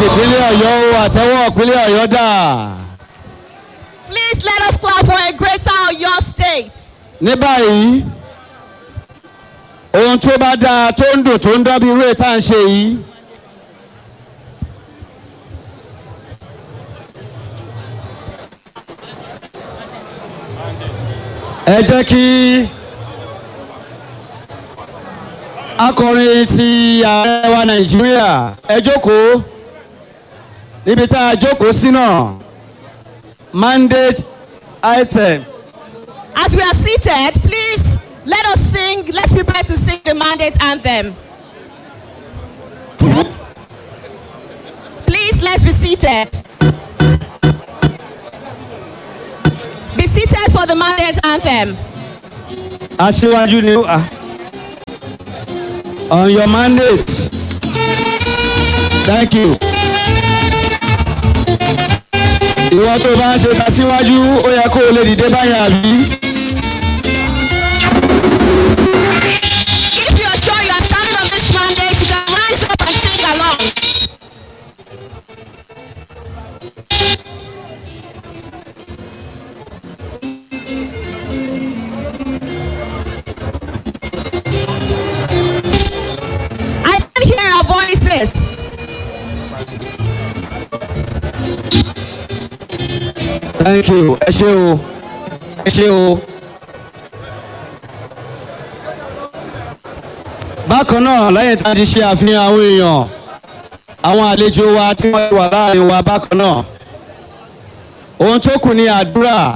tìpínlẹ̀ ọ̀yọ́ o àtẹ́wọ́ ìpínlẹ̀ ọ̀yọ́ dà. Please let us clap for a greater Oyo state. ní báyìí ohun tó bá dáa tó ń dùn tó ń dán bí irú ètò à ń ṣe yìí. ẹ jẹ́ kí akọrin ti ààrẹ wa nàìjíríà ẹ jókòó níbi tá a jókòó sí náà mandate item. As we are seated, please let us sing. Let's prepare to sing the mandate anthem. Please, let's be seated. Be seated for the mandate anthem. aṣíwájú ni ó ah. on your mandate thank you. ìwọ tó bá ń ṣe tasíwájú ó yẹ kó o lè dìde báyìí àbí. If you are sure you are standing on this mandate, you can rise up and sing along. I can hear our voices. thank you ẹ ṣé o ẹ ṣé o. bákan náà lẹ́yìn tá a ti ṣe àfihàn àwọn èèyàn àwọn àlejò wa tí wọ́n wà láàrin wa bákan náà ohun tó kù ní àdúrà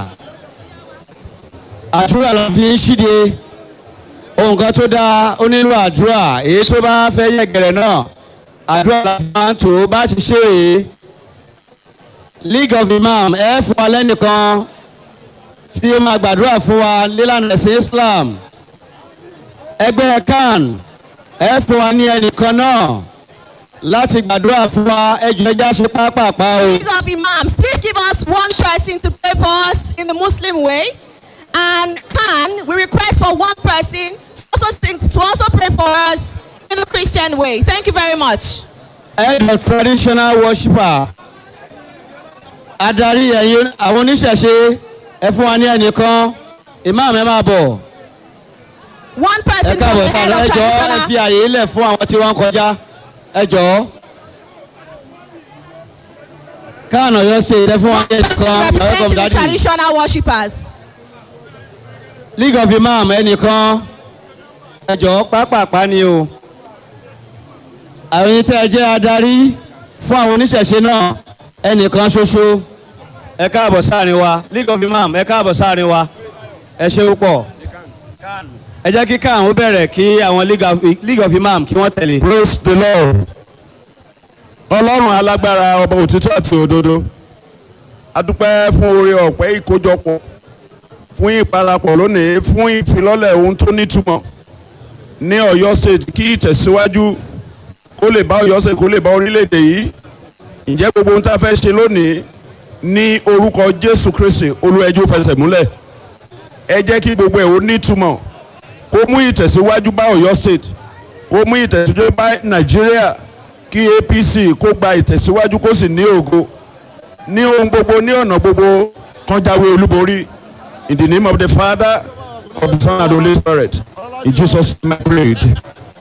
àdúrà la fi ń ṣíde ohun kan tó dáa ó nílò àdúrà èyí tó bá fẹ́ yẹ̀gẹ̀rẹ̀ náà àdúrà la fi máa ń tò ó bá ti ṣe rèé league of imam ẹ fún wa lẹ́nìkan tí ó máa gbàdúrà fún wa lílànà ẹ̀sìn islam ẹgbẹ́ kan ẹ fún wa ní ẹnìkan náà láti gbàdúrà fún wa ẹjọ́ ẹja ṣe pápápá o. League of Imams, please give us one person to pray for us in the Muslim way. And can we request for one person to also, sing, to also pray for us in the Christian way? Thank you very much. head of traditional worshipper adarí ẹ̀yin àwọn oníṣẹ̀ṣe ẹ fún wa ní ẹnìkan imam ẹ máa bọ̀ One ẹ person from káàbọ̀ the head sáà of ẹ jọ ẹ fi traditional. àyè ilẹ̀ fún àwọn tí wọ́n ń kọjá ẹ jọ. káànà yọ ṣe ìtẹ́ fún wa ní ẹnìkan welcome Representing the daddy traditional worshippers. league of imam ẹnìkan ẹ jọ pápápá ni o àwọn yìí tẹ́ ẹ jẹ́ adarí fún àwọn oníṣẹ̀ṣe náà ẹnìkan ṣoṣo ẹ káàbọ̀ sáàrin wa league of imam ẹ káàbọ̀ sáàrin wa ẹ ṣe púpọ̀ ẹ jẹ́ kí káwọn ó bẹ̀rẹ̀ kí àwọn league of, league of imam kí wọ́n tẹ̀lé. praise the lord ọlọ́run alágbára ọba òtítọ́ àti òdodo adúpẹ́ fún oore ọ̀pẹ́ ìkójọpọ̀ fún ìparapọ̀ lónìí fún ìfilọ́lẹ̀ ohun tó nítumọ̀ ní ọ̀yọ́ state kí ìtẹ̀síwájú kó lè bá ọ̀yọ́ state kó lè bá orílẹ̀-èdè yìí ǹjẹ́ gbogbo ohun tá a fẹ́ ṣe lónìí ní orúkọ jésù kristi olúẹjú fẹsẹ̀ múlẹ̀ ẹ jẹ́ kí gbogbo ẹ̀ ó nítumọ̀ kó mú ìtẹ̀síwájú bá ọ̀yọ́ state kó mú ìtẹ̀síwájú bá nàìjíríà kí apc kó gba ìtẹ̀síwájú kó sì ní ògo ní ohun gbogbo ní ọ̀nà gbogbo kan jáwé olúborí in the name of the father of the son and the holy spirit in jesus name i prayed.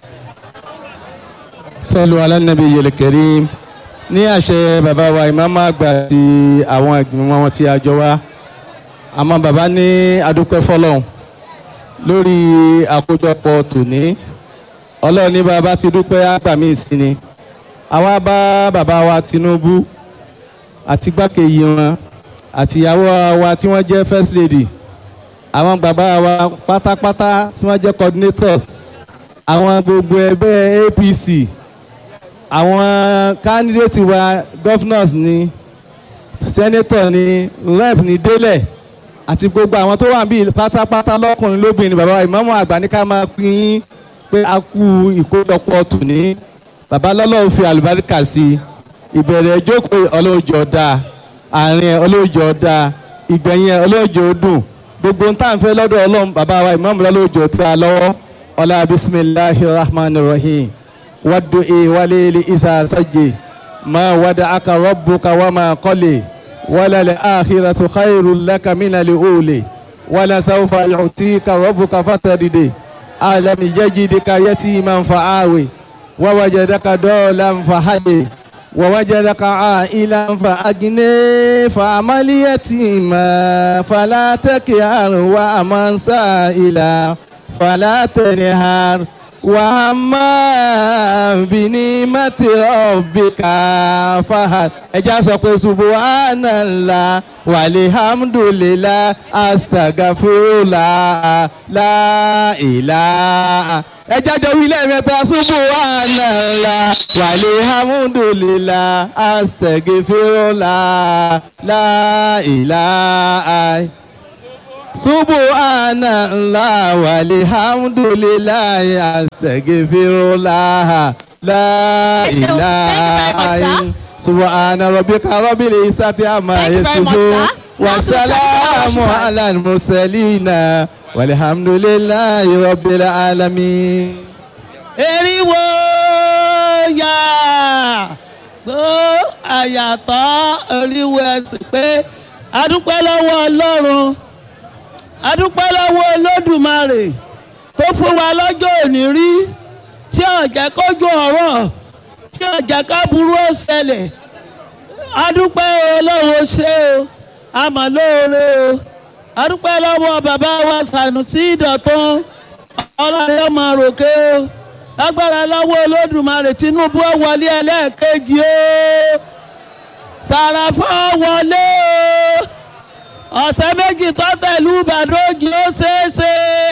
sọlù alánàbí yẹlẹkẹrí ní àṣẹ bàbá wa ìmáàmù àgbà àti àwọn ìgbìmọ̀ wọn tí a jọ wá àmọ́ bàbá ní adúpẹ́ fọlọ́hún lórí àkójọpọ̀ tòní ọlọ́run ní bàbá ti dúpẹ́ àgbà mí sí ni àwa bá bàbá wa tinubu àti gbákejì wọn àti ìyàwó wa tí wọ́n jẹ́ first lady àwọn bàbá wa pátápátá tí wọ́n jẹ́ coordinators àwọn gbogbo ẹgbẹ́ apc àwọn candidate wa governors ni senator ni rep ni délẹ̀ àti gbogbo àwọn tó wà bíi pátápátá lọ́kùnrin lóbìnrin bàbá ìmọ̀mọ́ àgbà ní ká máa pín in pé a kú ìkójọpọ̀ tòní bàbá lọ́lọ́run fi àlùbáríkà sí i ìbẹ̀rẹ̀ ìjókòó ọlọ́jọ́ dáa àárín ẹ̀ ọlọ́jọ́ dáa ìgbẹ̀yìn ẹ̀ ọlọ́jọ́ dùn gbogbo nta n fẹ́ lọ́dọ̀ ọlọ́run bàbá wa ìmọ̀mù lọ́lọ́jọ́ tí a lọ́wọ́ ọlá bisimilahi rahman rahim wàdù e wálé ilé isa sajé ما ودعك ربك وما قلي وللآخرة خير لك من الأولي ولسوف يعطيك ربك فتردي ألم يجدك يتيما فآوي ووجدك دولا فهدي ووجدك عائلا فأغني فأمل يتيما فلا تكهر وأمن سائلا فلا تنهر وأما بنعمة ربك فهد ẹja sọ pé subhanallah walhamdulillah astaghfirullah la ilaha ẹja jọ wí lẹ́ẹ̀mẹ́ta subhanallah walhamdulillah astaghfirullah la ilaha subhanallah walhamdulillah astaghfirullah la Thank you very much, ilaha sir. subhana rabbika rabbil izzati amma Thank you very much, yasifun sir. wa Now to the salamu worshippers. ala al-mursalina walhamdulillahi rabbil alamin. eriwo ya gbó àyàtọ̀ eriwo ẹ̀sìn pé adúpẹ́ lọ́wọ́ ọlọ́run adúpẹ́ lọ́wọ́ olódùmarè tó fún wa lọ́jọ́ òní rí tí ò jẹ́ kójú ọ̀rọ̀ tí ò jẹ́ ká burú ó ṣẹlẹ̀ adúpẹ́ ọlọ́run ṣe o àmọ́ lóore o adúpẹ́ lọ́wọ́ bàbá wa Sànúsí Ìdọ̀tún ọlọ́run ọmọ ròkè o lágbára lọ́wọ́ olódùmarè Tinubu ó wọlé ẹlẹ́ẹ̀kejì o Sàràfà wọlé o ọ̀sẹ̀ méjì tó tẹ̀lú Ìbàdàn òjì ó ṣeéṣe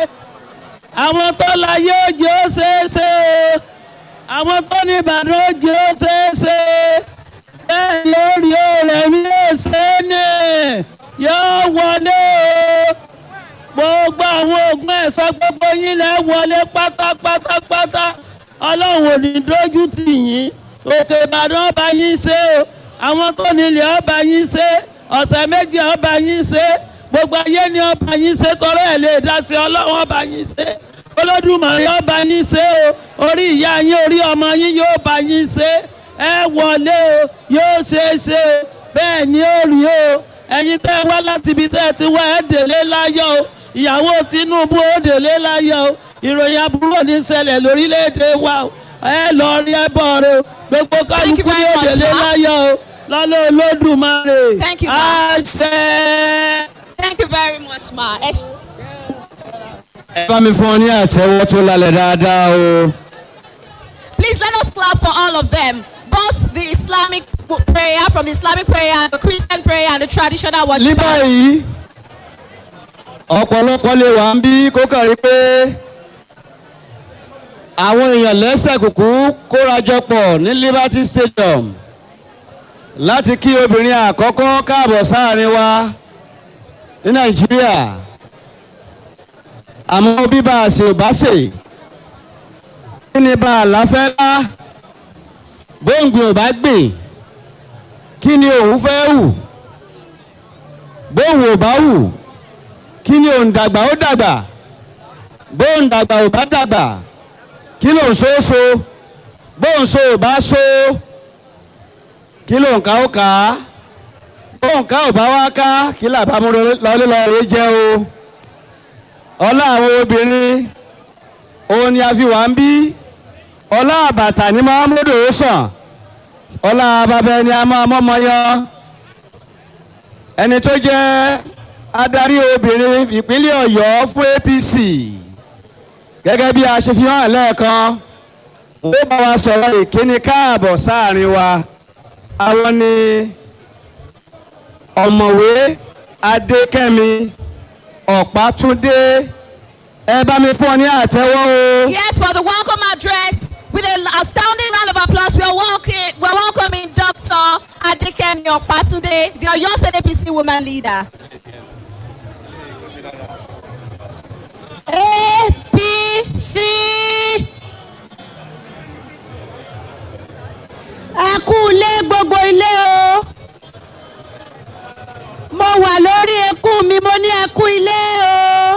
àwọn tó láyé òjì ó ṣeéṣe o àwọn tó ní Ìbàdàn òjì ó ṣeéṣe bẹ́ẹ̀ lórí ọ̀rẹ́ mi ó ṣe é ní yóò wọlé o gbogbo àwọn oògùn ẹ̀sán gbogbo yín lẹ́ wọlé pátápátápátá ọlọ́run ò ní dójú tì yín òkè ìbàdàn ọba yín ṣe o àwọn tó nílẹ̀ ọba yín ṣe ọ̀sẹ̀ méjì ọba yín ṣe gbogbo ayé ni ọba yín ṣe tọrọ ẹ̀ lè dá sí ọlọ́run ọba yín ṣe olódùmarè ọba yín ṣe o orí ìyá yín orí ọmọ yín yóò bá yín ṣe ẹ wọlé o yóò ṣe é ṣe o bẹ́ẹ̀ ni ó rí o ẹ̀yin tẹ́ ẹ wá láti ibi tẹ́ ẹ ti wá ẹ délé láyọ̀ o ìyàwó Tinubu ó délé láyọ̀ o ìròyìn aburú ò ní ṣẹlẹ̀ lórílẹ̀‐èdè wa o ẹ lọ rí ẹ bọ̀ rẹ o gbogbo Thank you kálukú very ní ó much, délé ma. láyọ̀ o lọ́lọ́ Olódùmarè Thank you, ma. àṣẹ. Thank you very much, ma. Ẹ ṣé. ẹ bá mi fún ọ ní àtẹ́wọ́ tó lálẹ́ dáadáa o. Please let us clap for all of them. Both the Islamic prayer from the Islamic prayer, the Christian prayer, and the traditional worship. ní báyìí ọ̀pọ̀lọpọ̀ lè wà ń bí kó kàn rí pé àwọn èèyàn lẹ́sẹ̀ kùkú kórajọpọ̀ ní Liberty Stadium láti kí obìnrin àkọ́kọ́ káàbọ̀ sáàrin wa ní Nàìjíríà àmọ́ bí bá a ṣe ò bá ṣe kí ni bá a láfẹ́ lá bóńgbìn ò bá gbìn kí ni òun fẹ́ hù bóun ò bá hù kí ni òun dàgbà ó dàgbà bóun dàgbà ò bá dàgbà kí ló ń so ó so bóun so ò bá so kí ló ń ká ó ká bóun ká ò bá wá ká kí làbá mú lọlé lọrẹ jẹ o ọlá àwọn obìnrin òun ni a fi wà ń bí ọlá àbàtà ni Muhammadu ó sàn ọlá babẹ ni a máa mọ́mọ́ yan ẹni tó jẹ́ adarí obìnrin ìpínlẹ̀ Ọ̀yọ́ fún APC gẹ́gẹ́ bí a ṣe fi hàn lẹ́ẹ̀kan ó bá wa sọ̀rọ̀ ìkíni káàbọ̀ sáàrin wa àwọn ni ọ̀mọ̀wé Adékẹ́mi Ọ̀pátúndé ẹ bá mi fún ọ ní àtẹ́wọ́ o. Yes, for the welcome address, with an astounding round of applause, we are welcoming, we are welcoming Dr. Adekemi Opatunde, the Oyo State APC woman leader. APC. ẹ kú ilé gbogbo ilé o mo wà lórí ekún mi mo ní ẹ kú ilé o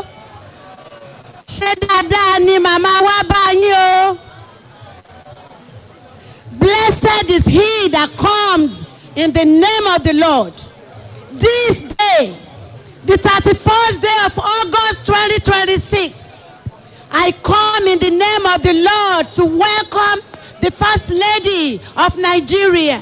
ṣé dáadáa ni màmá wa bá yín o Blessed is he that comes in the name of the Lord. This day, the 31st day of August 2026, I come in the name of the Lord to welcome the First Lady of Nigeria,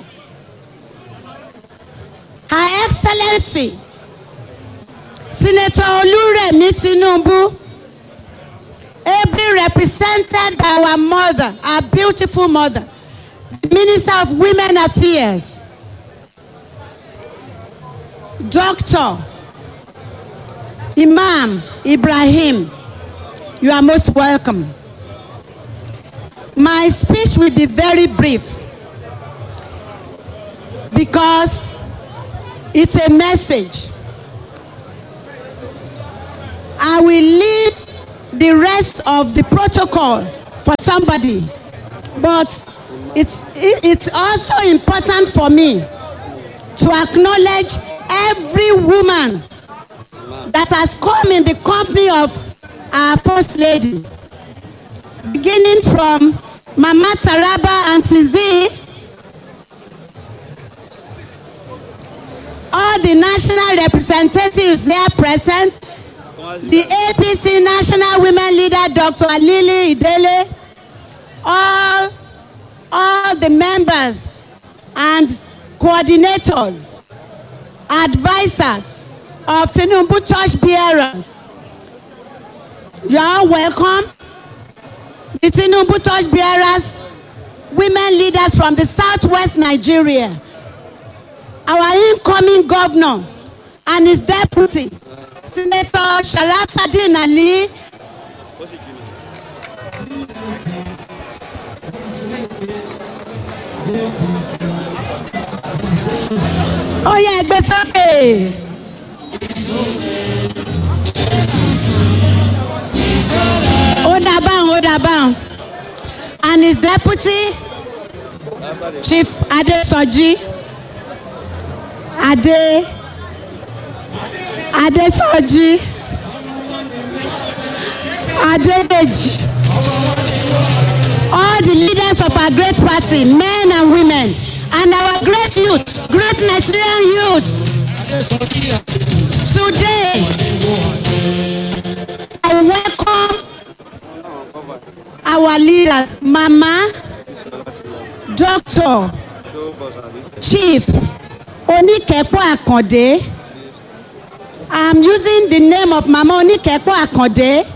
Her Excellency, Senator Oluremi Tinubu, ably represented by our mother, our beautiful mother, the Minister of Women Affairs, Dr. Imam Ibrahim. You are most welcome. My speech will be very brief because it's a message. I will leave the rest of the protocol for somebody, but it's, it- it's also important for me to acknowledge every woman that has come in the company of our First Lady, beginning from Mama Taraba Auntie Z, all the national representatives there present, the APC National Women Leader, Dr. Alili Idele, all, all the members and coordinators, advisors of Tinubu Touch Bearers. You are all welcome. The Tinubu Touch Bearers, women leaders from the southwest Nigeria, our incoming governor and his deputy, Senator Sharafadin Ali, ó yẹ ẹgbẹ́ sókè. ó dá báwọn ó dá báwọn and his deputy chief adesoji ade adesoji adedeji all the leaders of our great party men and women and our great youth great nigerian youth today i welcome our leaders mama doctor chief oníkẹ́pọ̀ àkàndé i'm using the name of mama oníkẹ́pọ̀ àkàndé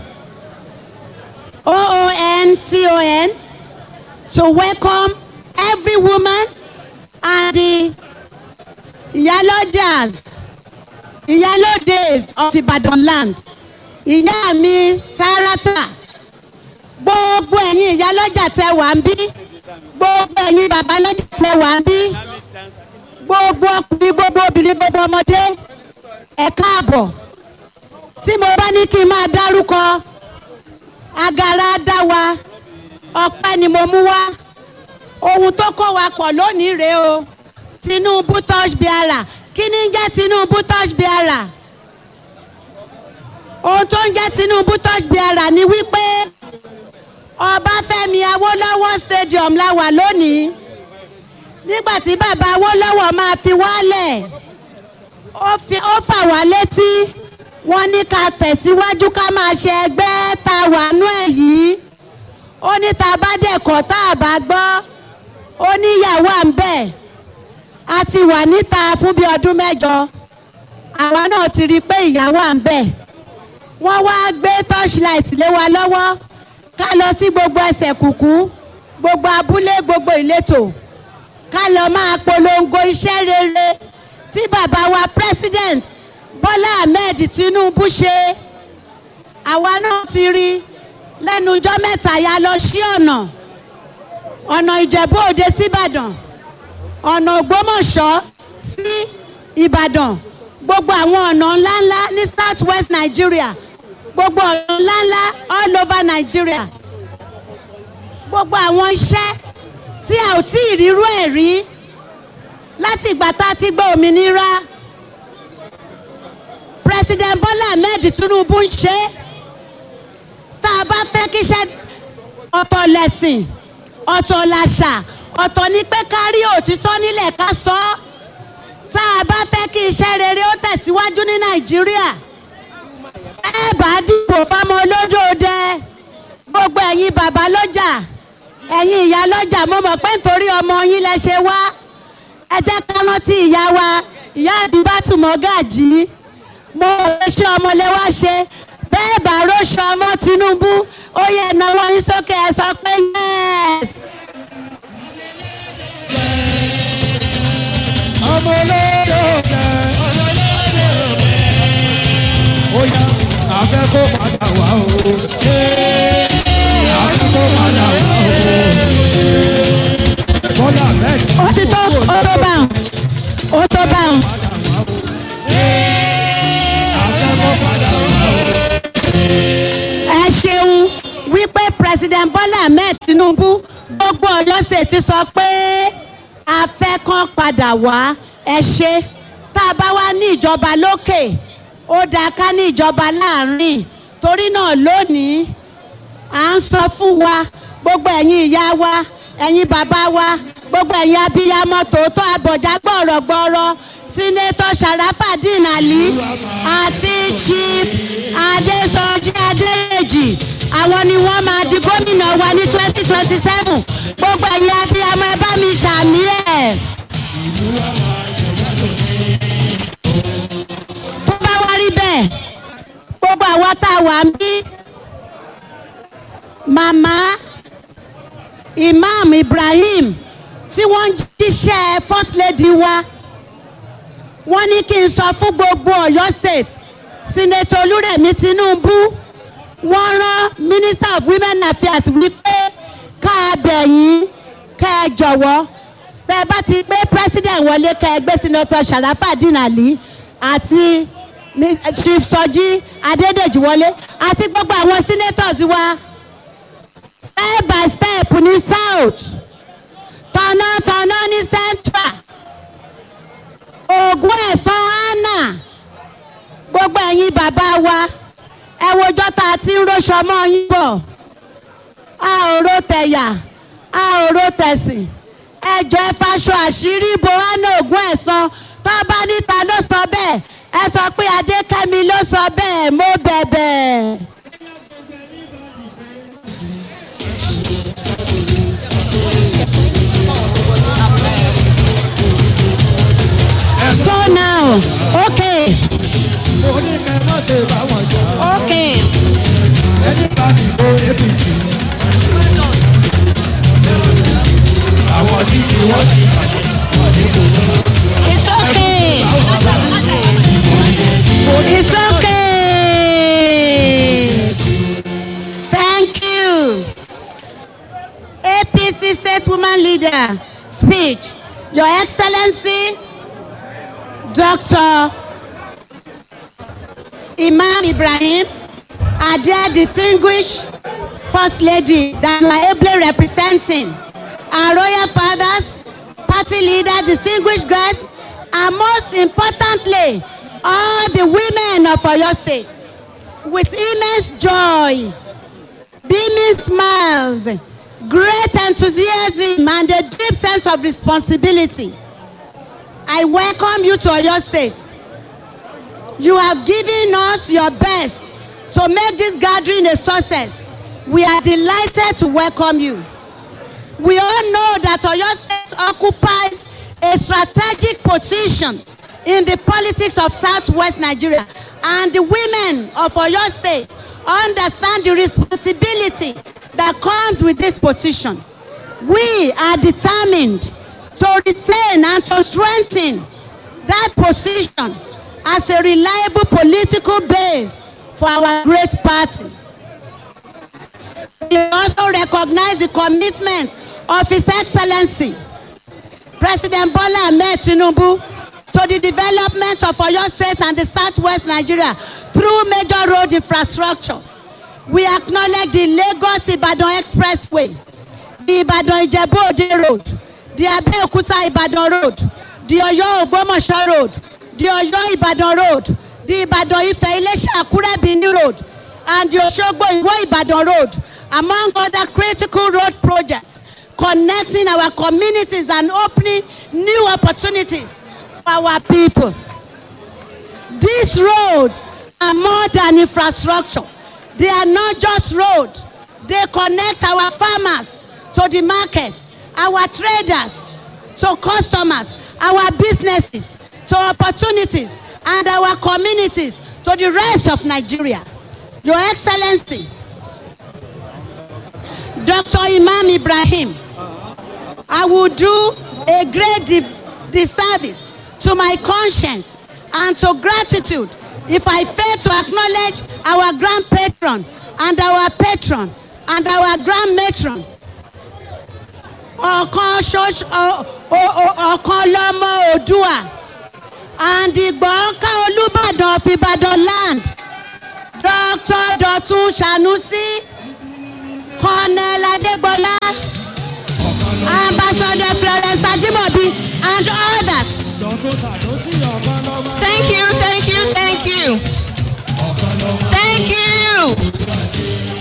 oon-con to welcome every woman and the ìyálọ́jàs ìyálódes of ibadan land ìyá mi sarata gbogbo ẹ̀yin ìyálọ́jà tẹ wà ń bí gbogbo ẹ̀yin babalọ́jà tẹ wà ń bí gbogbo ọkùnrin gbogbo obìnrin gbogbo ọmọdé ẹ káàbọ̀ tí mo bá ní kí n máa dárúkọ agara dá wa ọpẹ́ ni mo mú wá ohun tó kó wa pọ̀ lónìí rèé o tinubu touch biara kí ni ń jẹ́ tinubu touch biara ohun tó ń jẹ́ tinubu touch biara ni wípé ọbáfẹ́mi awólọ́wọ̀ stadium la wà lónìí nígbà tí bàbá awólọ́wọ̀ máa fi wálẹ̀ ó fi- ó fà wá létí wọ́n ní ká tẹ̀síwájú ká máa ṣe ẹgbẹ́ tá a wà nú ẹ̀ yìí ó ní tá a bá dẹ̀kọ́ tá a bá gbọ́ ó ní ìyàwó à ń bẹ̀ a ti wà níta fún bí ọdún mẹ́jọ àwa náà ti rí i pé ìyàwó à ń bẹ̀ wọ́n wá gbé torchlight lé wa lọ́wọ́ ká lọ sí gbogbo ẹsẹ̀ kùkú gbogbo abúlé gbogbo ìletò ká lọ máa polongo iṣẹ́ rere tí bàbá wa president bọ́lá ahmed tinubu ṣe àwa náà ti rí lẹ́nu ọjọ́ mẹ́ta ya lọ sí ọ̀nà ọ̀nà ìjẹ̀bú òde síbàdàn ọ̀nà ògbómọ̀ṣọ́ sí ìbàdàn gbogbo àwọn ọ̀nà ńláńlá ní south west nigeria gbogbo ọ̀nà ńláńlá all over nigeria gbogbo àwọn iṣẹ́ tí a ò tí ì rírú ẹ̀ rí láti ìgbà tá a ti gbọ́ òmìnira president bola ahmed tinubu ń ṣe é tá a bá fẹ́ kíṣẹ́ ọ̀tọ̀ lẹ̀sìn ọ̀tọ̀ làṣà ọ̀tọ̀ ni pé ká rí òtítọ́ nílẹ̀ ká sọ ọ́ tá a bá fẹ́ kí iṣẹ́ rere ó tẹ̀síwájú ní nàìjíríà ẹ bá dìbò fáwọn olódòdẹ gbogbo ẹ̀yin bàbá lọ́jà ẹ̀yin ìyá lọ́jà mo mọ̀ pé nítorí ọmọ yín lẹ ṣe wá ẹ jẹ́ ká rántí ìyá wa ìyá àdìbàtú mọ́gàjì mo rò ṣe ọmọ lẹ wá ṣe bẹ́ẹ̀ bá róṣọ ọmọ tinubu ó yẹ ìnáwó yín sókè ẹ sọ pé yẹ́s. ọmọ olódò rẹ ó yá àfẹ́ kó padà wá o àfẹ́ kó padà wá o bọ́lá bẹ́ẹ̀ ó ti tó ó tó báwọn ó tó báwọn. àfẹ́ kó padà wá o. ẹ ṣeun wípé president bola ahmed tinubu gbogbo ọyọ state sọ pé a fẹ́ kán padà wá ẹ ṣe tá a bá wá ní ìjọba lókè ó dáa ká ní ìjọba láàrin torí náà lónìí à ń sọ fún wa gbogbo ẹ̀yin ìyá wa ẹ̀yin bàbá wa gbogbo ẹ̀yin abiyamọ tòótọ́ abọ̀já gbọ̀rọ̀gbọ̀rọ̀ sínétọ̀ sharafadin ali àti chief adesanji adéyèjì àwọn ni wọ́n máa di gómìnà wa ní twenty twenty seven gbogbo ẹ̀yin abiyamọ ẹ bá mi ṣàmì ẹ̀. tó bá wá rí bẹ́ẹ̀ gbogbo àwa tá a wà ń bí màmá imam ibrahim tí wọ́n ń jíṣẹ́ first lady wa wọ́n ní kí n sọ fún gbogbo ọ̀yọ́ state senator olúrẹ̀mí tinubu wọ́n rán minister of women affairs wípé ká a bẹ̀yìn ká ẹ jọ̀wọ́ bẹ́ ẹ bá ti gbé president wọlé ká ẹ gbé senator sharafadin ali àti mi- chief sọjí adédèjì wọlé àti gbogbo àwọn senators wa step by step ní south tọ̀nàtọ̀nà ní central ògùn ẹ̀sán anna gbogbo ẹ̀yin bàbá wa ẹ wojọ́ tá a ti ń róṣọ mọ́ yín bọ̀ a ò ro tẹ̀yà a ò ro tẹ̀sìn ẹjọ́ ẹ faṣọ àṣírí bo anna ògùn ẹ̀sán tó bá níta ló sọ bẹ́ẹ̀ ẹ sọ pé adékẹ́mi ló sọ bẹ́ẹ̀ mo bẹ̀bẹ̀. so now okay mo ní kẹ́ má ṣe bá wọn jà okay ẹni bá dìbò apc. àwọn tí kì wọ́n ti bàjẹ́ wọ́n ní kò ní. it's okay it's okay thank you apc state woman leader speech your excellency dr imam ibrahim are there distinguished first lady that you are ably representing our royal fathers party leader distinguished guests and most importantly all the women of oyo state with immense joy beaming smiles great enthusiasm and a deep sense of responsibility i welcome you to oyo state you have given us your best to make this gathering a success. We are delighted to welcome you. We all know that Oyo State occupies a strategic position in the politics of Southwest Nigeria, and the women of Oyo State understand the responsibility that comes with this position. We are determined to retain and to strengthen that position as a reliable political base for our great party. We also recognize the commitment of His Excellency President Bola Ahmed Tinubu to the development of Oyo State and the Southwest Nigeria through major road infrastructure. We acknowledge the Lagos-Ibadan Expressway, the Ibadan Ijebu-Ode Road, the Abeokuta-Ibadan Road, the Oyo-Ogbomoso Road, the Oyo-Ibadan Road, the Ibadan Ife-Ilesha-Akure Benin Road, and the Osogbo Iwo-Ibadan Road, among other critical road projects connecting our communities and opening new opportunities for our people. These roads are more than infrastructure. They are not just roads. They connect our farmers to the markets, our traders to customers, our businesses to opportunities, and our communities to the rest of Nigeria. Your Excellency, Dr. Imam Ibrahim, I will do a great di- disservice to my conscience and to gratitude if I fail to acknowledge our grand patron and our patron and our grand matron. ọ̀kan ṣoṣo ọ- ọ- ọ- ọ̀kan lọ́mọ òdùà and ìgbọ̀nká olùbàdàn of ìbàdàn land dr dọ̀tun sanusi colonel adégbọlá ambassador florence ajimobi and others. Thank you, thank you, thank you. Thank you.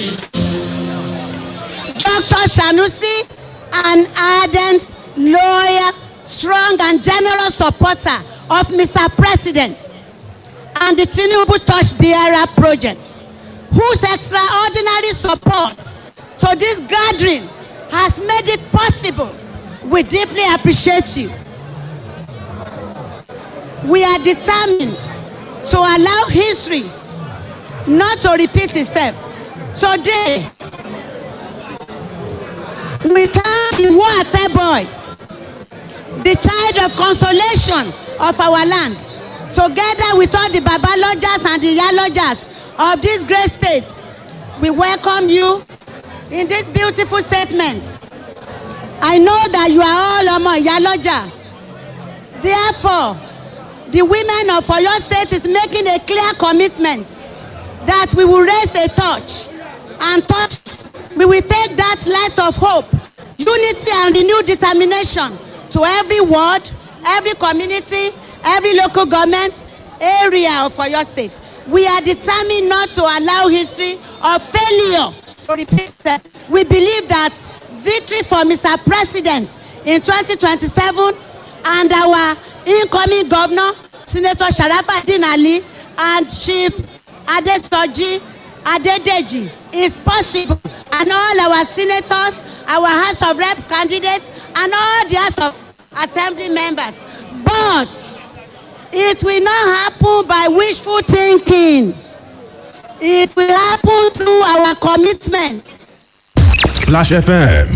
Dr. Sanusi, an ardent, loyal, strong, and generous supporter of Mr. President and the Tinubu Touch Bearer project, whose extraordinary support to this gathering has made it possible. We deeply appreciate you. We are determined to allow history not to repeat itself. Today, we thank the water boy, the child of consolation of our land, together with all the Baba Lodgers and the Yalodgers of this great state. We welcome you in this beautiful statement. I know that you are all Omo Yaloja. Therefore, the women of Oyo State is making a clear commitment that we will raise a torch and touch we will take that light of hope unity and renewed determination to every ward every community every local government area of oyo state we are determined not to allow history of failure to repeat itself we believe that victory for mr president in 2027 and our incoming governor senator sharafadin ali and chief adesoji adedeji is possible and all our senators our house of rep candidates and all the house of assembly members but it will not happen by wishful thinking it will happen through our commitment Splash FM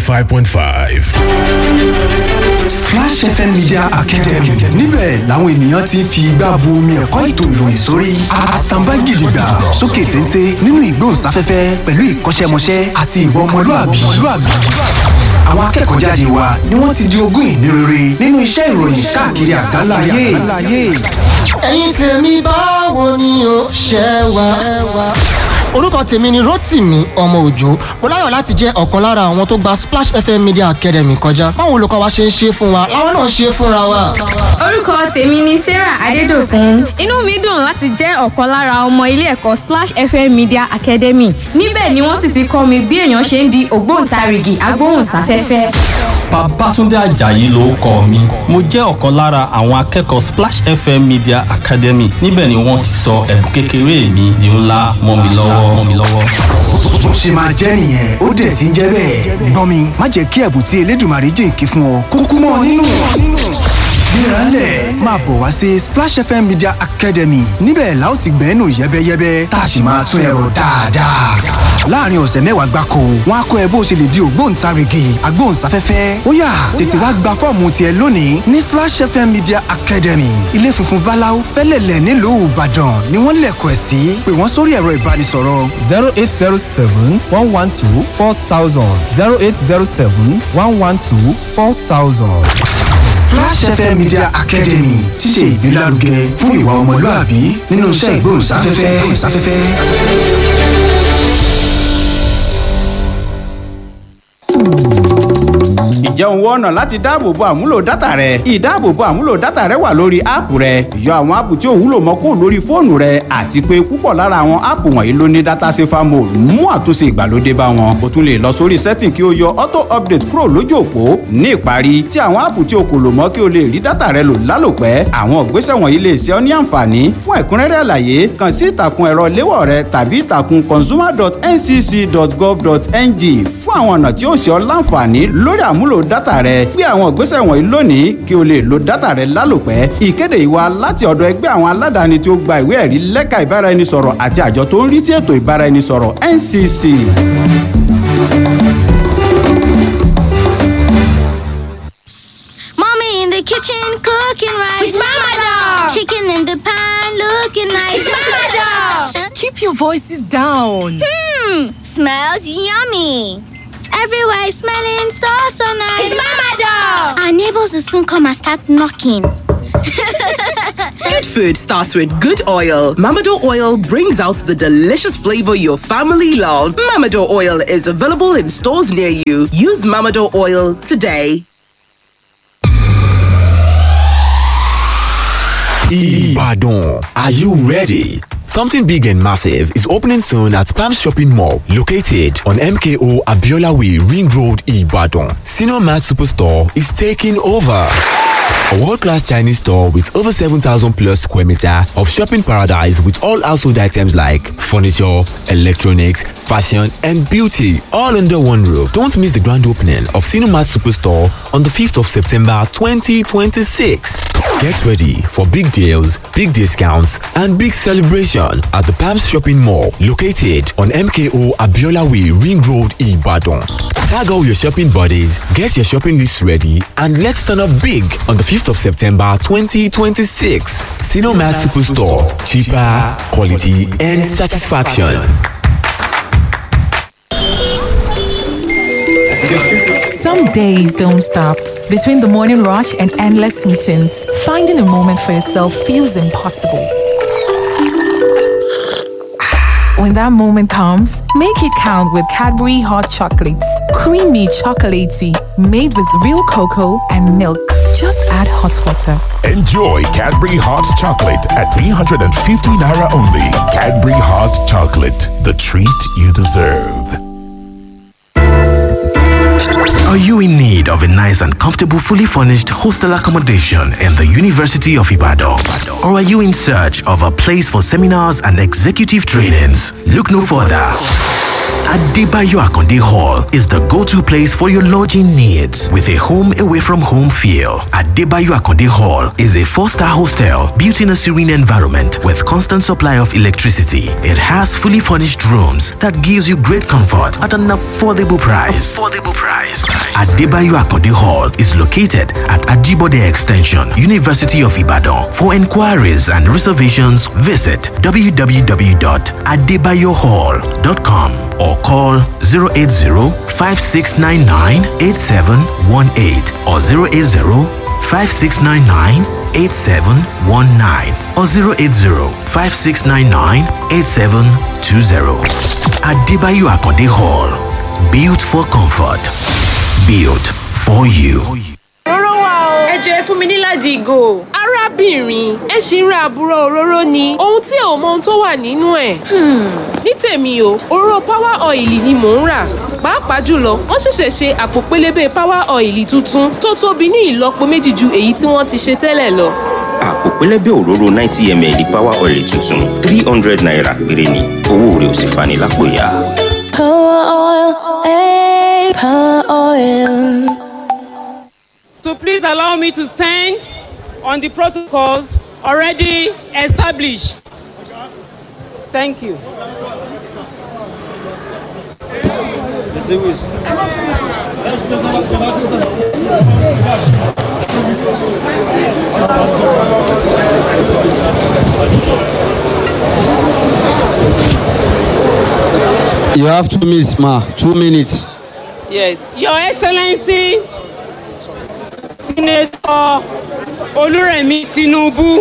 105.5. Splash FM Media Academy níbẹ̀ làwọn ènìyàn ti ń fi igbá bu omi ẹ̀kọ́ ètò ìròyìn sórí àtàǹbá gidigba sókè téńté nínú ìgbóhùnsáfẹ́fẹ́ pẹ̀lú ìkọ́ṣẹ́mọṣẹ́ àti ìwà ọmọlúàbí. Àwọn akẹ́kọ̀ọ́ jáde wa ni wọ́n ti di ogún ìní rere nínú iṣẹ́ ìròyìn káàkiri àgbáláyé. ẹ̀yin tèmi báwo ni o ṣe wá. orúkọ tèmi ni rotimi ọmọ òjò mo láyọ̀ láti jẹ́ ọ̀kan lára àwọn tó gba splash fm media academy kọjá báwo olùkọ́ wa ṣe ń ṣe fún wa làwọn náà ṣe fúnra wa. orúkọ tèmi ni sarah adédọkùn inú mi dùn láti jẹ́ ọ̀kan lára ọmọ ilé ẹ̀kọ́ splash fm media academy níbẹ̀ ni wọ́n sì ti kọ́ mi bí èèyàn ṣe ń di ògbóǹtarìgì agbóhùnsáfẹ́fẹ́. Babátúndé Àjàyí ló kọ mi. Mo jẹ́ ọ̀kan lára àwọn akẹ́kọ̀ọ́ Splash FM Media Academy. Níbẹ̀ ni wọ́n ti sọ ẹ̀bùn kékeré mi di ńlá mọ́ mi lọ́wọ́ mọ́ mi lọ́wọ́. Bó ṣe máa jẹ́ nìyẹn ó dẹ̀ ti ń jẹ́ bẹ́ẹ̀. Gbọ́n mi má jẹ́ kí ẹ̀bùn tí Elédùmarè jìnkí fún ọ kúkú mọ́ ọ nínú. Gbéralẹ̀ máa bọ̀ wá sí Splash FM Media Academy níbẹ̀ la ó ti gbẹ́nu yẹ́bẹ́yẹ́bẹ́ tá a sì máa tún ẹ̀rọ dáadáa. Láàárín ọ̀sẹ̀ mẹ́wàá gbáko, wọ́n á kọ́ ẹ bó ṣe lè di ògbóǹtarìgì agbóhùnsáfẹ́fẹ́. Ó yá tètè wá gba fọ́ọ̀mù tiẹ̀ lónìí ní Splash FM Media Academy. Ilé funfun Báláú fẹ́lẹ̀lẹ̀ nílùú Ìbàdàn ni wọ́n lẹ̀kọ̀ ẹ̀ sí. Pè wọ́n sórí ẹ̀rọ ìbánisọ̀rọ̀ zero eight zero seven one one two four thousand zero eight zero seven one one two four thousand. Flash FM Media Academy ti ṣe ìgbélárugẹ fún ìwà ọmọlúàbí nínú iṣẹ́ ìgbóhùnsáfẹ́fẹ́. ǹjẹ́ òun wọ́n ọ̀nà láti dáàbòbo àmúlò dátà rẹ ìdáàbòbo àmúlò dátà rẹ wà lórí áàpù rẹ yọ àwọn áàpù tí ò wúlò mọ́ kúrò lórí fóònù rẹ àti pé púpọ̀ lára àwọn áàpù wọ̀nyí ló ní dátà safer mode mú àtúnṣe ìgbàlódé bá wọn o tún lè lọ sórí setting kí o yọ auto update kúrò lójú òpó ní ìparí tí àwọn áàpù tí o kò lò mọ́ kí o lè rí dátà rẹ lò lálòpẹ́ àwọn ìgbésẹ̀ wọ̀nyí lè ṣe ọ́ ní àǹfààní fún ẹ̀kúnrẹ́rẹ́ àlàyé kàn sí ìtàkùn ẹ̀rọ léwọ̀ rẹ tàbí ìtàkùn consumer.ncc.gov.ng fún àwọn ọ̀nà tí ó ṣe ọ́ láǹfààní lórí àmúlò dátà rẹ gbé àwọn ìgbésẹ̀ wọ̀nyí lónìí kí o lè lo dátà rẹ lálòpẹ́ ìkéde yìí wá láti ọ̀dọ̀ ẹgbẹ́ àwọn aládàáni tí ó gba ìwé ẹ̀rí lẹ́ka ìbáraẹnisọ̀rọ̀ àti àjọ tó ń rí sí ètò ìbáraẹnisọ̀rọ̀ ncc. Mommy in the kitchen cooking rice. It's Mama Dog. Chicken in the pan looking nice. It's Mama Dog. Keep your voices down. Hmm, smells yummy. Everywhere is smelling so so nice. It's Mama Dog. Our neighbors will soon come and start knocking. Good food starts with good oil. Mamado oil brings out the delicious flavor your family loves. Mamado oil is available in stores near you. Use Mamado oil today. Ibadan. Are you ready? Something big and massive is opening soon at Palm Shopping Mall, located on MKO Abiola Way, Ring Road, Ibadan. Senior Mart Superstore is taking over. A world-class Chinese store with over 7,000 plus square meter of shopping paradise with all household items like furniture, electronics, fashion and beauty all under one roof. Don't miss the grand opening of Cinemat Superstore on the 5th of September 2026. Get ready for big deals, big discounts and big celebration at the Palms Shopping Mall located on MKO Abiola Way Ring Road Ibadan. Tag all your shopping buddies, get your shopping list ready and let's turn up big on the 5th of September 2026. Cinemat Superstore. Cheaper, quality and satisfaction. Some days don't stop. Between the morning rush and endless meetings, finding a moment for yourself feels impossible. When that moment comes, make it count with Cadbury Hot Chocolates. Creamy chocolatey, made with real cocoa and milk. Just add hot water. Enjoy Cadbury Hot Chocolate at 350 Naira only. Cadbury Hot Chocolate, the treat you deserve. Are you in need of a nice and comfortable, fully furnished hostel accommodation in the University of Ibadan? Or are you in search of a place for seminars and executive trainings? Look no further. Adebayo Akonde Hall is the go-to place for your lodging needs with a home away from home feel. Adebayo Akonde Hall is a four-star hostel built in a serene environment with constant supply of electricity. It has fully furnished rooms that gives you great comfort at an affordable price. Affordable price. Adebayo Akonde Hall is located at Ajibode Extension, University of Ibadan. For inquiries and reservations, visit www.adebayohall.com or call 080-5699-8718 or 080-5699-8719 or 080-5699-8720. Adebayo Akonde Hall. Built for comfort. Built for you. Òróró wà o. Ẹ jọ ẹ fún mi níláàjì ìgò. arábìnrin ẹ ṣì ń ra àbúrò òróró ni ohun tí ò mọ ohun tó wà nínú ẹ̀. ní tèmi o òróró power oil ni mò ń rà pàápàá jùlọ wọ́n ṣẹ̀ṣẹ̀ ṣe àpò pélébé power oil tuntun tó tóbi ní ìlọ́po méjì ju èyí tí wọ́n ti ṣe tẹ́lẹ̀ lọ. àpò pẹlẹbẹ òróró ninety ml power oil tuntun three hundred naira péré ni owó rẹ̀ ò sì fani lápò ya. Power oil, eh, power oil. So please allow me to stand on the protocols already established. Thank you. You have two minutes, ma. Two minutes. Yes, Your Excellency, Senator Oluremi Tinubu,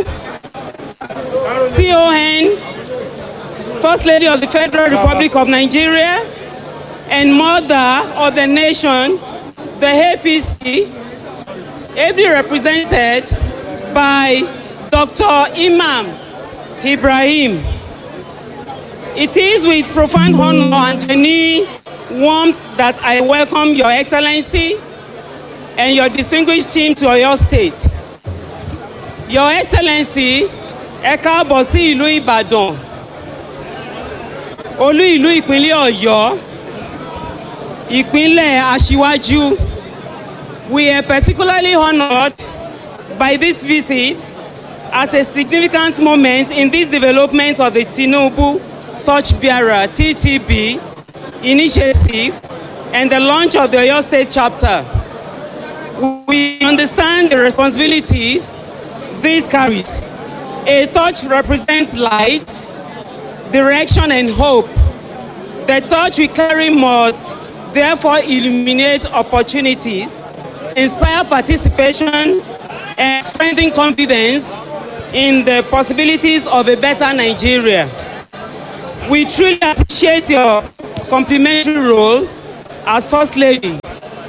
CON, First Lady of the Federal Republic of Nigeria, and Mother of the Nation, the APC, ably represented by Dr. Imam Ibrahim. It is with profound honor and genuine warmth that I welcome Your Excellency and your distinguished team to Oyo State. Your Excellency, ẹ káàbọ̀ sí ìlú Ìbàdàn, olú ìlú ìpínlẹ̀ Ọ̀yọ́, ìpínlẹ̀ Aṣíwájú. We are particularly honoured by this visit as a significant moment in this development of the Tinubu Torchbearer TTB initiative and the launch of the Oyo State chapter. We understand the responsibilities this carries. A torch represents light, direction, and hope. The torch we carry must therefore illuminate opportunities, inspire participation, and strengthen confidence in the possibilities of a better Nigeria. We truly appreciate your complementary role as First Lady,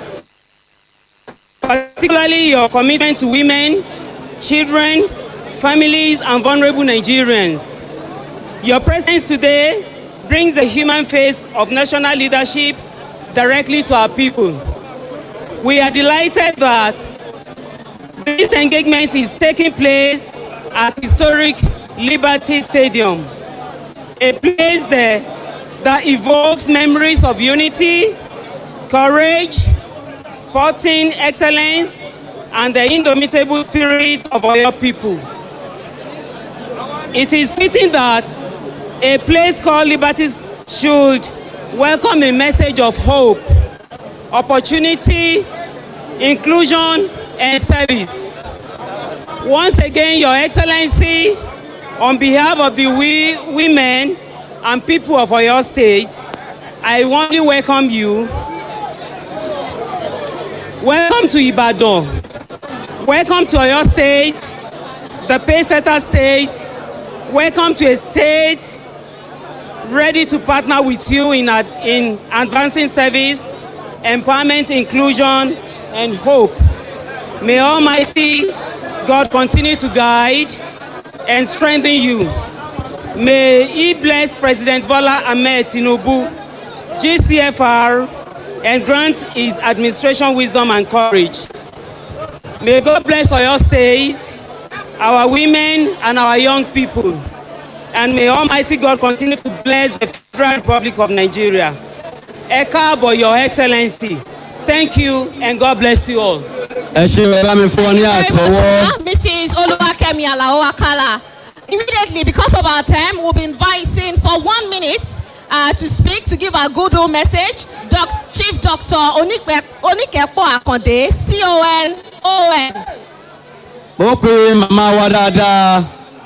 particularly your commitment to women, children, families, and vulnerable Nigerians. Your presence today brings the human face of national leadership directly to our people. We are delighted that this engagement is taking place at historic Liberty Stadium, a place there that evokes memories of unity, courage, sporting excellence, and the indomitable spirit of our people. It is fitting that a place called Liberty should welcome a message of hope, opportunity, inclusion, and service. Once again, Your Excellency, on behalf of the we, women and people of Oyo State, I warmly welcome you. Welcome to Ibadan. Welcome to Oyo State, the Paysetter State. Welcome to a state ready to partner with you in, ad- in advancing service, empowerment, inclusion, and hope. May Almighty God continue to guide and strengthen you. May He bless President Bola Ahmed Tinubu, GCFR, and grant his administration wisdom and courage. May God bless Oyo State, our women, and our young people. And may Almighty God continue to bless the Federal Republic of Nigeria. Ẹ káàbọ̀, Your Excellency. Thank you, and God bless you all. ẹ ṣe ẹ bá mi fún ọ ní àtẹwọ́. Mrs. Oluwakemi Alao Akala. Immediately, because of our time, we'll be inviting for one minute uh, to speak, to give our good old message, Doc, Chief Doctor Onikpe- Onikepo Akande, CON, ON. mo pe màmá wa dáadáa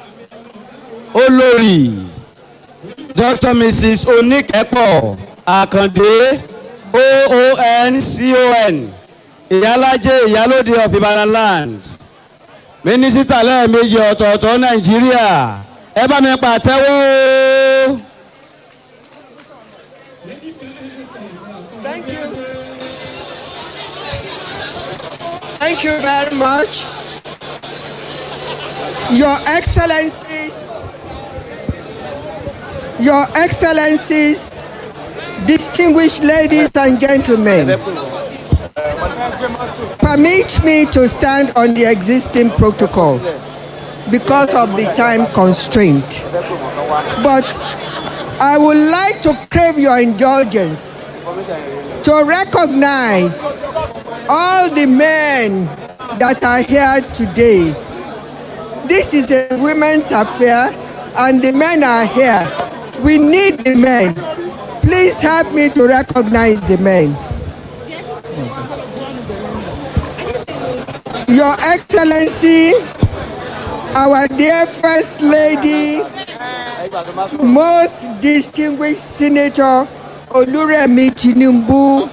olórí dr mrs oníkẹ́pọ̀ àkàndé oon con ìyálájẹ ìyálóde of ibadan land mínísítà lẹ́ẹ̀mejì ọ̀tọ̀ọ̀tọ̀ nàìjíríà ẹ bá mi pàtẹ́wọ́ o. Thank you. Thank you very much. Your Excellencies, Your Excellencies, distinguished ladies and gentlemen, permit me to stand on the existing protocol because of the time constraint. But I would like to crave your indulgence to recognize all the men that are here today. This is a women's affair, and the men are here. We need the men. Please help me to recognize the men. Your Excellency, our dear First Lady, most distinguished Senator Oluremi Tinubu,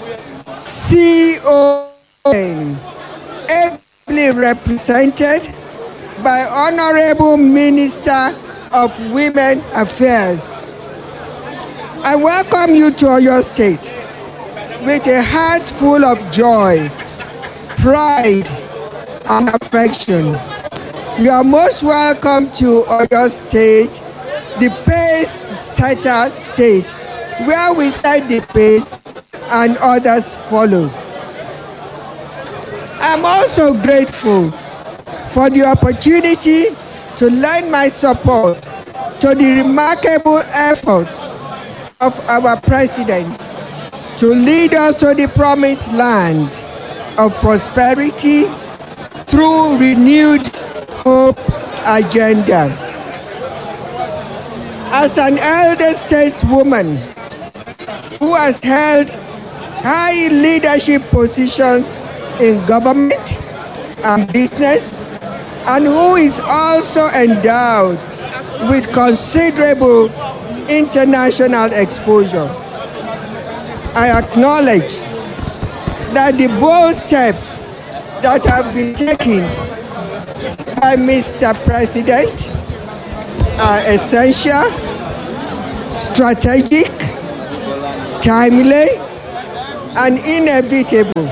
CON, ably represented by Honorable Minister of Women Affairs. I welcome you to Oyo State. with a heart full of joy, pride, and affection. You are most welcome to Oyo State, the pace setter state, where we set the pace and others follow. I'm also grateful for the opportunity to lend my support to the remarkable efforts of our president to lead us to the promised land of prosperity through renewed hope agenda. As an elder stateswoman who has held high leadership positions in government and business, and who is also endowed with considerable international exposure. I acknowledge that the bold steps that have been taken by Mr. President are essential, strategic, timely, and inevitable.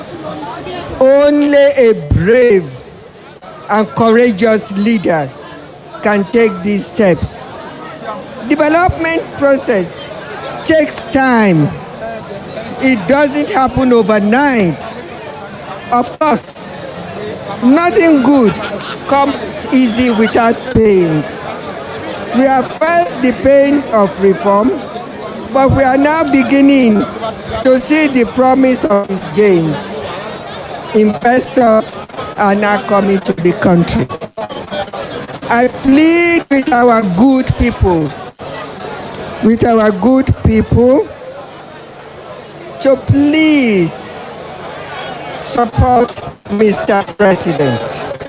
Only a brave and courageous leader can take these steps. Development process takes time. It doesn't happen overnight. Of course, nothing good comes easy without pains. We have felt the pain of reform, but we are now beginning to see the promise of its gains. Investors are now coming to the country. I plead with our good people, with our good people, to please support Mr. President.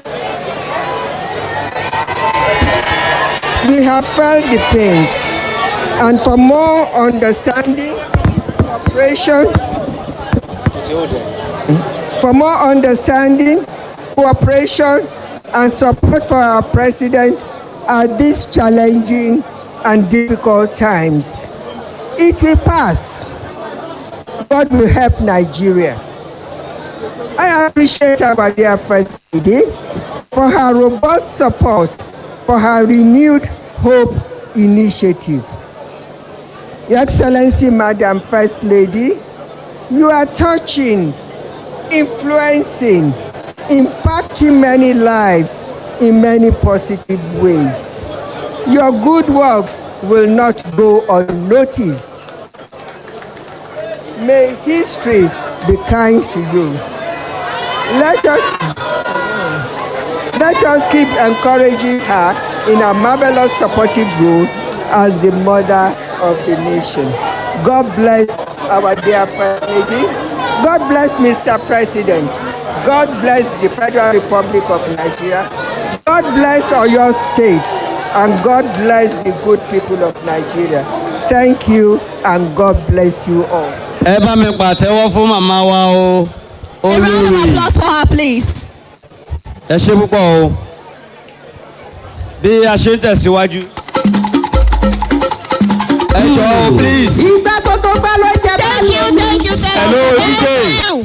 We have felt the pains, and for more understanding, cooperation, for more understanding, cooperation, and support for our president at these challenging and difficult times. It will pass. God will help Nigeria. I appreciate our dear First Lady for her robust support for her renewed hope initiative. Your Excellency, Madam First Lady, you are touching, influencing, impacting many lives in many positive ways. Your good works will not go unnoticed. May history be kind to you. Let us let us keep encouraging her in a marvelous supportive role as the mother of the nation. God bless our dear First Lady. God bless Mr. President. God bless the Federal Republic of Nigeria. God bless Oyo State. And God bless the good people of Nigeria. Thank you and God bless you all. ẹ bá mi pàtẹ́wọ́ fún màmá wa o A round of olórí applause for her, please. ẹ ṣe púpọ̀ o bí a ṣe ń tẹ̀síwájú. ẹ jọ o please. Ìgbà tó tó gbá ló jẹ bá Thank you, thank you, thank Hello, you. DJ. Thank you.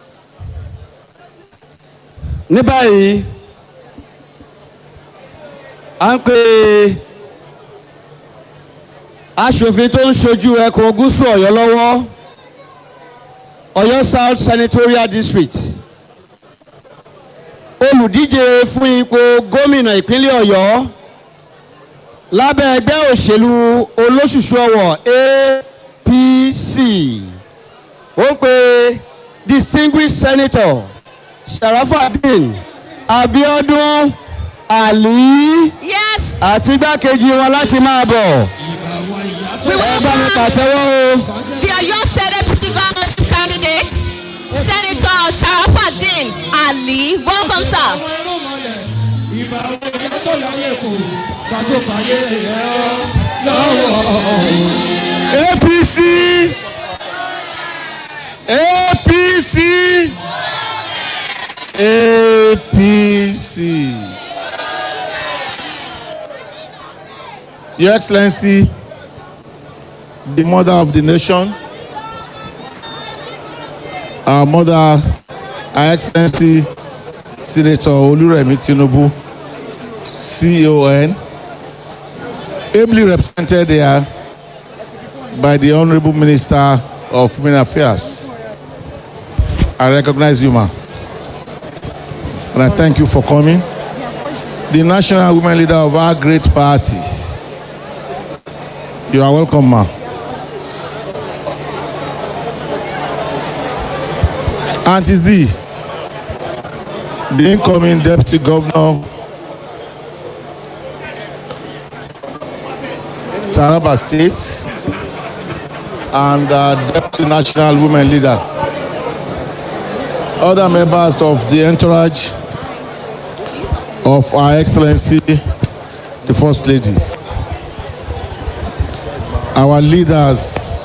ní báyìí à ń pè aṣòfin tó ń ṣojú ẹkùn gúúsù ọ̀yọ́ lọ́wọ́ ọ̀yọ́ south senatorial district olùdíje fún ipò gómìnà ìpínlẹ̀ ọ̀yọ́ lábẹ́ ẹgbẹ́ òṣèlú olóṣùṣù ọ̀wọ̀ apc ó ń pe distinguished senator sharafadin abiodun ali Yes. àti igbákejì wọn láti máa bọ̀ We ẹ bá mi welcome pàtẹ́wọ́ o. the Oyo State APC governorship candidate, Senator Sharafaddin Ali. Welcome, sir. apc apc apc your excellency the mother of the nation our mother, Her Excellency Senator Oluremi Tinubu, CON, ably represented there by the Honorable Minister of Women Affairs. I recognize you, ma. And I thank you for coming. The national women leader of our great party. You are welcome, ma. Auntie Z, the incoming deputy governor, Taraba State, and uh, deputy national women leader. Other members of the entourage of Our Excellency, the First Lady. Our leaders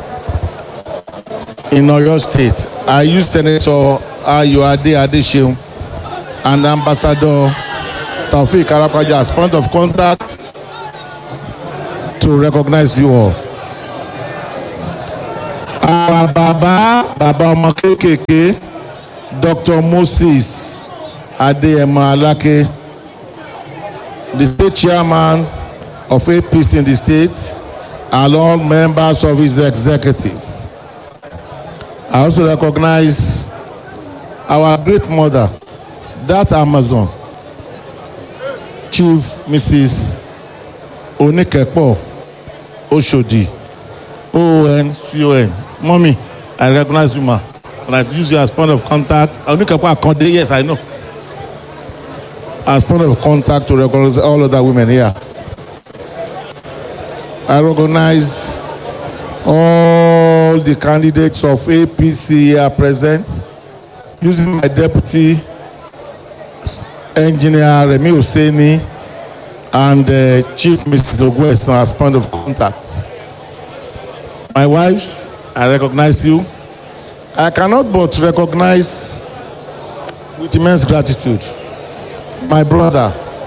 in Oyo State, I use Senator Ayoade Adeseun and Ambassador Taufik Arapaja as point of contact to recognize you all. Our bàbá bàbá ọmọ kéékèèké Dr. Moses Adeyemo Alake, the state chairman of APC in the state, and all members of his executive. I also recognize our great mother, that Amazon, Chief Mrs. Onikepo Oshodi, OON-CON. Mommy, I recognize you, ma. And I use you as point of contact. Onikepo Akonde, yes, I know. As point of contact to recognize all other women here. I recognize all the candidates of APC here present. Using my deputy engineer Remi Oseni and uh, Chief Mrs. Ogweson as point of contact. My wives, I recognize you. I cannot but recognize with immense gratitude my brother,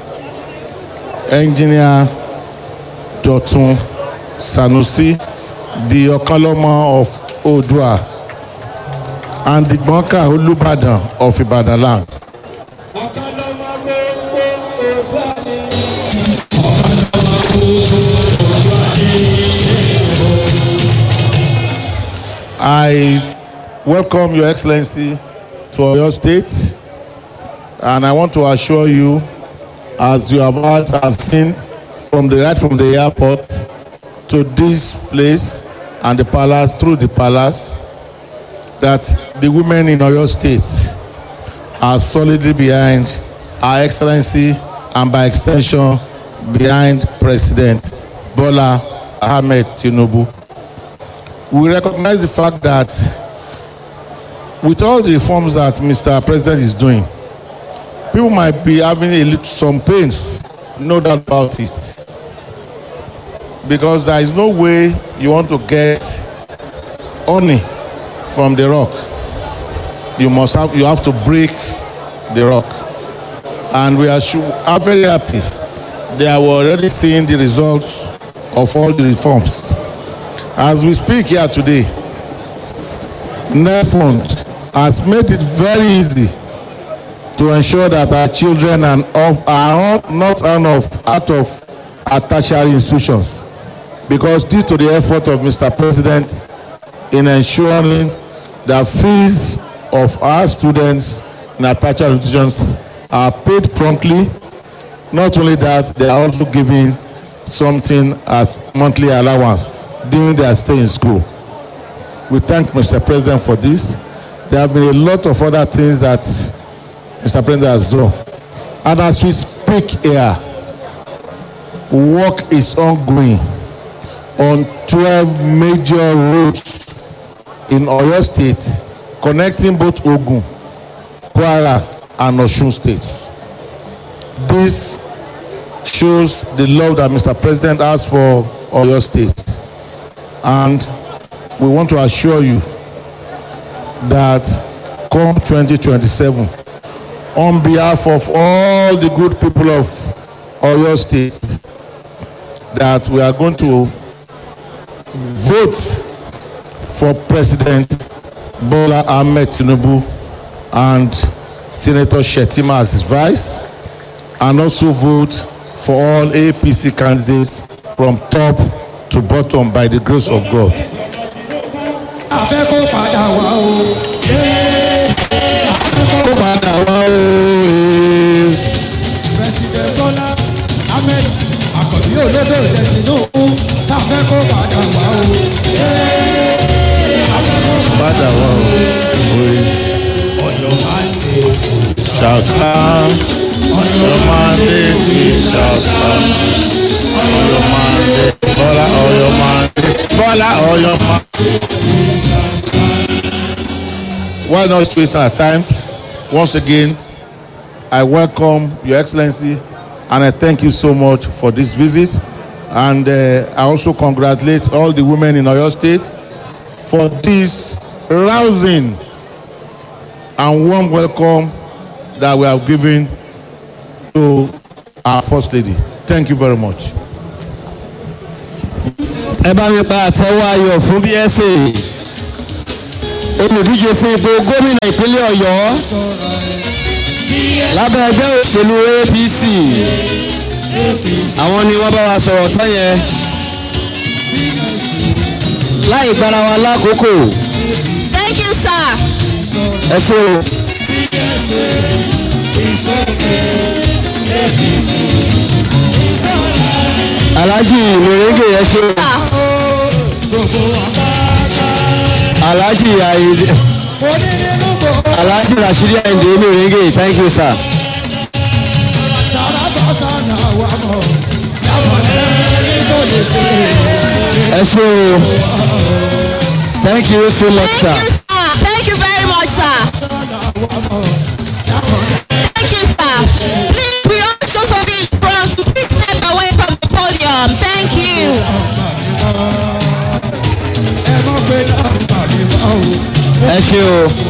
engineer Dotun Sanusi, the Okaloma of Odua, and the Gbonka Olubadan of Ibadan land. I welcome Your Excellency to Oyo State, and I want to assure you, as you have heard and seen from the right from the airport to this place and the palace through the palace, that the women in Oyo State are solidly behind Our Excellency and by extension behind President Bola Ahmed Tinubu. We recognize the fact that with all the reforms that Mr. President is doing, people might be having a little some pains, no doubt about it. Because there is no way you want to get honey from the rock. You must have you have to break the rock. And we are, su- are very happy. They are already seeing the results of all the reforms. As we speak here today, NEFUND has made it very easy to ensure that our children and of, are not out of, out of our tertiary institutions. Because due to the effort of Mr. President in ensuring that fees of our students in our tertiary institutions are paid promptly, not only that, they are also given something as monthly allowance during their stay in school. We thank Mr. President for this. There have been a lot of other things that Mr. President has done. And as we speak here, work is ongoing on 12 major roads in Oyo State connecting both Ogun, Kwara, and Osun states. This shows the love that Mr. President has for Oyo State. And we want to assure you that come 2027, on behalf of all the good people of Oyo State, that we are going to vote for President Bola Ahmed Tinubu and Senator Shetima as his vice, and also vote for all APC candidates from top to bottom by the grace of God. afẹ́ kó padà wá o. kó padà wá o. president bola ahmed akọ̀bí olódò ilẹ̀ tinubu sáfẹ́ kó padà wá o. padà wá o. oye ọ̀yọ́ máa ń lè shall stand your mandate shall stand your mandate Bola or your mandate Bola or your mandate. Why not waste our time? Once again, I welcome Your Excellency and I thank you so much for this visit. And uh, I also congratulate all the women in Oyo State for this rousing and warm welcome that we have given to our First Lady. Thank you very much. ẹ bá mi pa àtẹwọ́ ayọ̀ fún bsa olùdíje fún ipò gómìnà ìpínlẹ̀ ọ̀yọ́ lábẹ́ ẹgbẹ́ òṣèlú apc àwọn ni wọ́n bá wa sọ̀rọ̀ tán yẹn láì gbára wa lákòókò Thank you, sir. ẹ ṣe o. alhaji mèrèǹgè ẹ ṣe o. alhaji ayinde alhaji rashidi ayinde mèrèǹgè thank you sir. ẹ ṣe o. thank you so much sir. Ah, thank you very much, sir. Thank you, sir. Please, we also forbid from to please step away from the podium. Thank you. ẹ mọ̀ pé náà tàbí wá o. ẹ ṣe o.